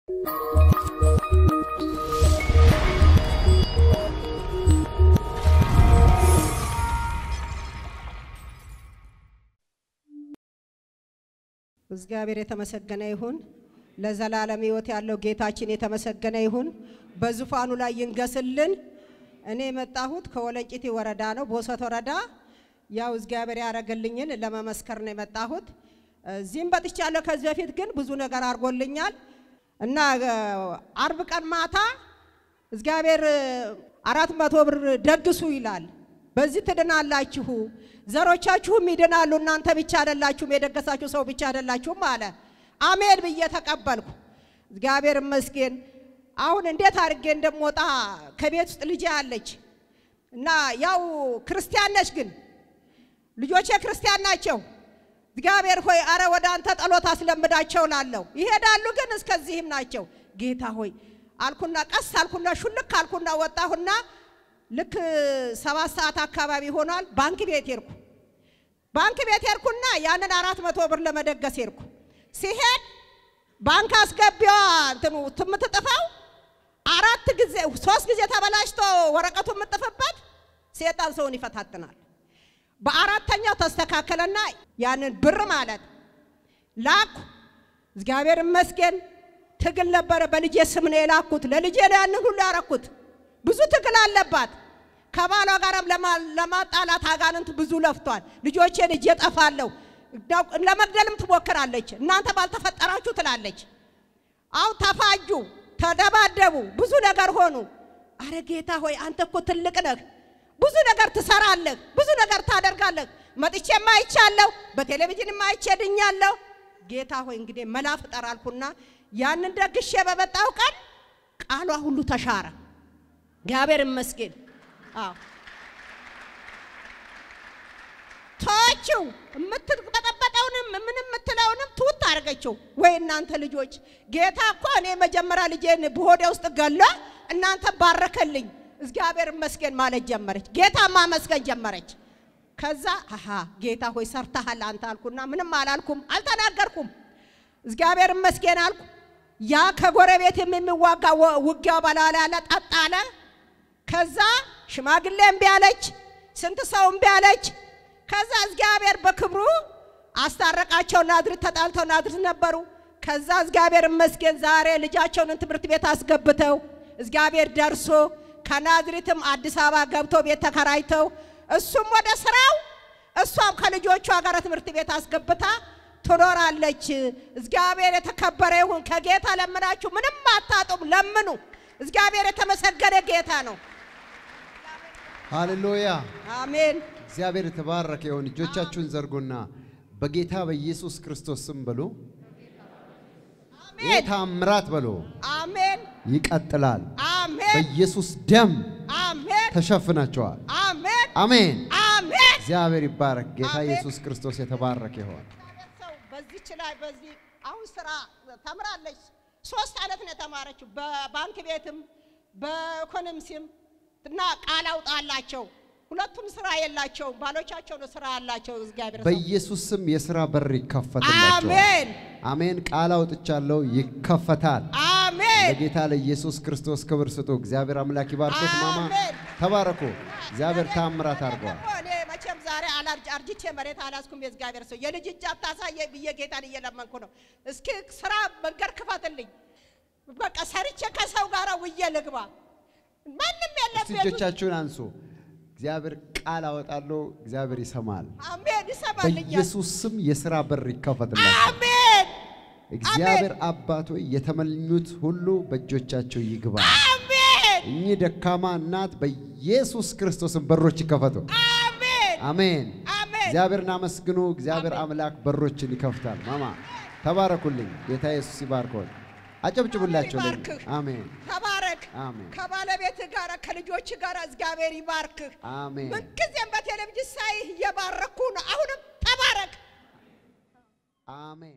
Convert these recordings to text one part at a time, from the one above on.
እግዚአብሔር የተመሰገነ ይሁን። ለዘላለም ሕይወት ያለው ጌታችን የተመሰገነ ይሁን። በዙፋኑ ላይ ይንገስልን። እኔ የመጣሁት ከወለንጭቲ ወረዳ ነው፣ ቦሰት ወረዳ። ያው እግዚአብሔር ያደረገልኝን ለመመስከር ነው የመጣሁት። እዚህም በጥቻለሁ። ከዚህ በፊት ግን ብዙ ነገር አድርጎልኛል እና አርብ ቀን ማታ እግዚአብሔር አራት መቶ ብር ደግሱ ይላል። በዚህ ትድናላችሁ፣ ዘሮቻችሁም ይድናሉ። እናንተ ብቻ አይደላችሁም፣ የደገሳችሁ ሰው ብቻ አይደላችሁም አለ። አሜን ብዬ ተቀበልኩ። እግዚአብሔር ይመስገን። አሁን እንዴት አድርጌ እንደምወጣ ከቤት ውስጥ ልጄ አለች እና ያው ክርስቲያን ነች፣ ግን ልጆቼ ክርስቲያን ናቸው። እግዚአብሔር ሆይ አረ ወደ አንተ ጸሎት አስለምዳቸው ላለሁ ይሄዳሉ፣ ግን እስከዚህም ናቸው። ጌታ ሆይ አልኩና ቀስ አልኩና ሹልክ አልኩና ወጣሁና ልክ ሰባት ሰዓት አካባቢ ሆኗል። ባንክ ቤት ሄድኩ። ባንክ ቤት ሄድኩና ያንን አራት መቶ ብር ለመደገስ ሄድኩ። ሲሄድ ባንክ አስገቢዋ እንትኑ የምትጥፈው አራት ጊዜ ሶስት ጊዜ ተበላሽቶ ወረቀቱ የምጥፍበት ሴጣን ሰውን ይፈታትናል። በአራተኛው ተስተካከለና ያንን ብር ማለት ላኩ። እግዚአብሔር ይመስገን። ትግል ነበረ። በልጄ ስም ነው የላኩት። ለልጄ ነው ያንን ሁሉ ያረኩት። ብዙ ትግል አለባት። ከባሏ ጋርም ለማጣላት አጋንንት ብዙ ለፍቷል። ልጆቼን እጄ ጠፋለሁ፣ ለመግደልም ትሞክራለች። እናንተ ባልተፈጠራችሁ ትላለች። አሁን ተፋጁ፣ ተደባደቡ፣ ብዙ ነገር ሆኑ። አረ ጌታ ሆይ አንተ እኮ ትልቅ ነህ፣ ብዙ ነገር ትሰራለህ፣ ብዙ ነገር ታደርጋለህ። መጥቼም አይቻለሁ፣ በቴሌቪዥንም አይቼ ድኛለሁ። ጌታ ሆይ እንግዲህ መላ ፍጠር አልኩና ያንን ደግሼ በመጣው ቀን ቃሏ ሁሉ ተሻረ። እግዚአብሔር ይመስገን። አዎ ተወችው። የምትበጠበጠውንም ምን የምትለውንም ትውት አድርገችው። ወይ እናንተ ልጆች፣ ጌታ እኮ እኔ መጀመሪያ ልጄን በሆዴ ውስጥ ገሎ እናንተ ባረከልኝ። እግዚአብሔር ይመስገን ማለት ጀመረች። ጌታ ማመስገን ጀመረች። ከዛ አሃ ጌታ ሆይ ሰርተሃል አንተ አልኩና ምንም አላልኩም፣ አልተናገርኩም። እግዚአብሔር ይመስገን አልኩ። ያ ከጎረቤት የሚዋጋ ውጊያው በላላ ያለ ጠጥ አለ። ከዛ ሽማግሌ እምቢ አለች፣ ስንት ሰው እምቢ አለች። ከዛ እግዚአብሔር በክብሩ አስታረቃቸው። ናዝሬት ተጣልተው ናዝሬት ነበሩ። ከዛ እግዚአብሔር ይመስገን ዛሬ ልጃቸውን ትምህርት ቤት አስገብተው እግዚአብሔር ደርሶ ከናዝሬትም አዲስ አበባ ገብተው ቤት ተከራይተው እሱም ወደ ስራው እሷም ከልጆቿ ጋር ትምህርት ቤት አስገብታ ትኖራለች። እግዚአብሔር የተከበረ ይሁን። ከጌታ ለምናችሁ ምንም አታጡም፣ ለምኑ። እግዚአብሔር የተመሰገነ ጌታ ነው። ሃሌሉያ አሜን። እግዚአብሔር የተባረከ ይሁን። እጆቻችሁን ዘርጉና በጌታ በኢየሱስ ክርስቶስ ስም በሉ። ይህ አሜን። ታምራት በሉ አሜን። ይቀጥላል። አሜን። በኢየሱስ ደም አሜን። ተሸፍናቸዋል። አሜን። አሜን። አሜን። እግዚአብሔር ይባረክ። ጌታ አሜን። ኢየሱስ ክርስቶስ የተባረከ ይሆን። ሰው በዚች ላይ በዚህ አሁን ስራ ተምራለች። ሶስት ዓመት ነው የተማረችው። በባንክ ቤትም በኢኮኖሚስም እና ቃል አውጣላቸው። ሁለቱም ስራ የላቸውም። ባሎቻቸው ነው ስራ ያላቸው። እግዚአብሔር ሰው በኢየሱስ ስም የሥራ በር ይከፈትላቸዋል። አሜን አሜን። ቃል አውጥቻለሁ፣ ይከፈታል። አሜን ለጌታ ለኢየሱስ ክርስቶስ ክብር ስጡ። እግዚአብሔር አምላክ ይባርኮት። ማማ አሜን። ተባረኩ። እግዚአብሔር ታምራት አድርገዋል። ደግሞ እኔ መቼም ዛሬ አላርጅ አርጅቼ መሬት አላስኩም። የእግዚአብሔር ሰው የልጅ እጅ አታሳየኝ ብዬ ጌታን እየለመንኩ ነው። እስኪ ስራ መንገድ ክፈትልኝ። በቃ ሰርቼ ከሰው ጋር ውዬ ልግባ። ማንም የለም እስቲ ቤት ውስጥ። እጆቻችሁን አንሱ። እግዚአብሔር ቃል አወጣለሁ። እግዚአብሔር ይሰማል። አሜን ይሰማልኛል። በኢየሱስ ስም የሥራ በር ይከፈትላቸው። አሜን እግዚአብሔር አባት ሆይ የተመኙት ሁሉ በእጆቻቸው ይግባ። አሜን እኚህ ደካማ እናት በኢየሱስ ክርስቶስን በሮች ይከፈቱ። አሜን አሜን። አሜን እግዚአብሔርን አመስግኑ። እግዚአብሔር አምላክ በሮችን ይከፍታል። ማማ ተባረኩልኝ። ጌታ ኢየሱስ ይባርኮት። አጨብጭቡላቸው። ለእኔ። ይባርክህ። አሜን ተባረክ። አሜን ከባለቤት ጋር ከልጆች ጋር እግዚአብሔር ይባርክህ። አሜን። ምንጊዜም በቴሌቪዥን ሳይህ እየባረኩ ነው። አሁንም ተባረክ። አሜን።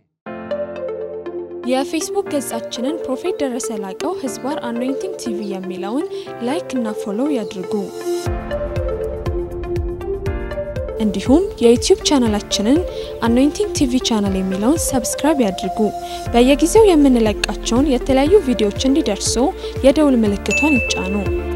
የፌስቡክ ገጻችንን ፕሮፌት ደረሰ ላቀው ህዝባር አኖይንቲንግ ቲቪ የሚለውን ላይክ እና ፎሎው ያድርጉ። እንዲሁም የዩቲዩብ ቻናላችንን አኖይንቲንግ ቲቪ ቻናል የሚለውን ሰብስክራይብ ያድርጉ። በየጊዜው የምንለቃቸውን የተለያዩ ቪዲዮዎች እንዲደርሱ የደውል ምልክቷን ይጫኑ።